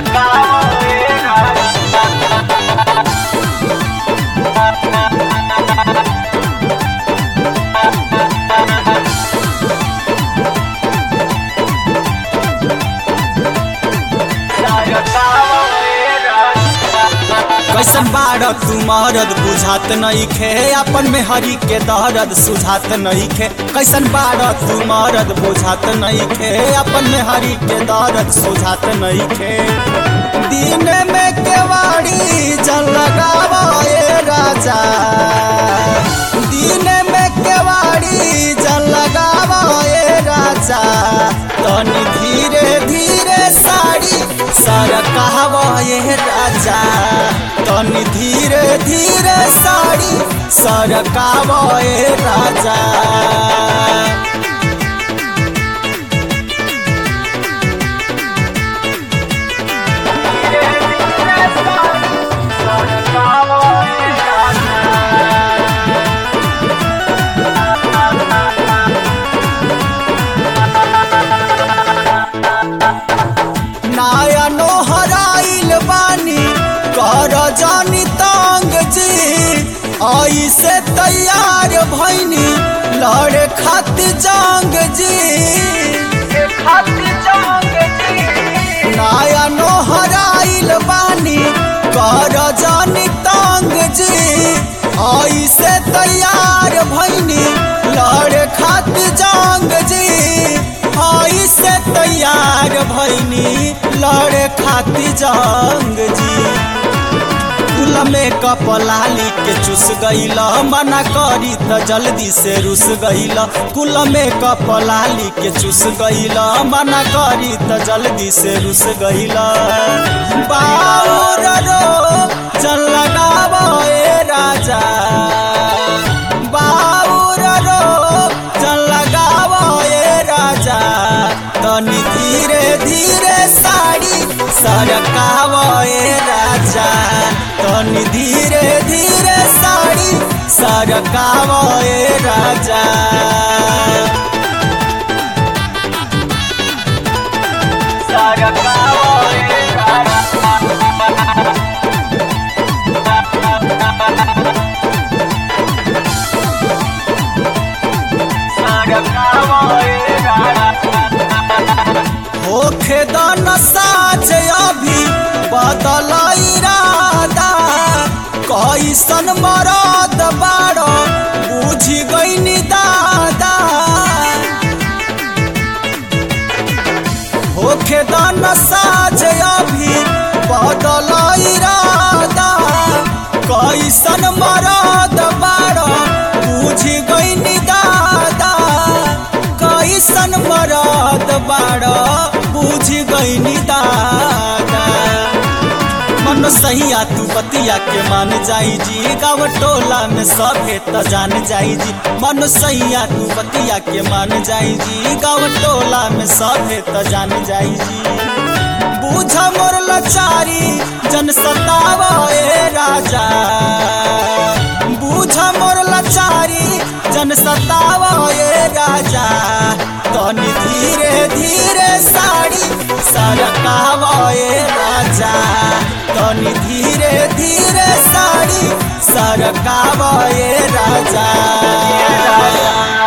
कैसन बाड़ तू मरद बुझात नहीं खे अपन में हरी के दर्द सुझात नहीं खे कैसन बाड़ तू मरद बुझात नहीं खे अपन में हरी के दर्द सुझात नहीं खे दिन में केवाड़ी जल लगावा ए राजा दिन में केवाड़ी जल लगावा ए राजा तनी धीरे धीरे साड़ी सर कहवा ए राजा तनी धीरे धीरे साड़ी सर कहवा ए राजा नाया नोहराइल बानी कर जानी तंग जी आई से तैयार भैनी लड़े खातिर जंग जी नाया नोहराइल बानी कर जानी तंग जी आई से तैयार भैनी लड़े खातिर जंग जी आई से तैयार भैनी लड़े खातिर जंग जी कुल में कपलाली के चुस गईल मना करी त जल्दी से रुस गईल कुल में कपलाली के चुस गईल मना करी त जल्दी से रुस गईल बाउर रो जल लगाव ए राजा बाउर रो जल लगाव ए राजा तनी धीरे धीरे साड़ी सरकाव ए राजा तनी धीरे धीरे साड़ी सरकाव ए राजा होखे दन साज अभी बदल इरादा कैसन मरद बाड़ बुझी गईनी दादा होखे दन साज अभी बदल इरादा कैसन मरद बाड़ बुझी गईनी दादा कैसन मरद बाड़ बुझ गईनी दादा मन सहिया तू बतिया के मान जाई जी गाँव टोला में सभे त जान जाई जी मन सहिया तू बतिया के मान जाई जी गाँव टोला में सभे त जान जाई जी बूझ मोर लचारी जन सताव ए राजा बूझ मोर लचारी जन सताव ए राजा तनी धीरे धीरे साड़ी सरकाव ए राजा तनी धीरे धीरे साड़ी सरकाव ए राजा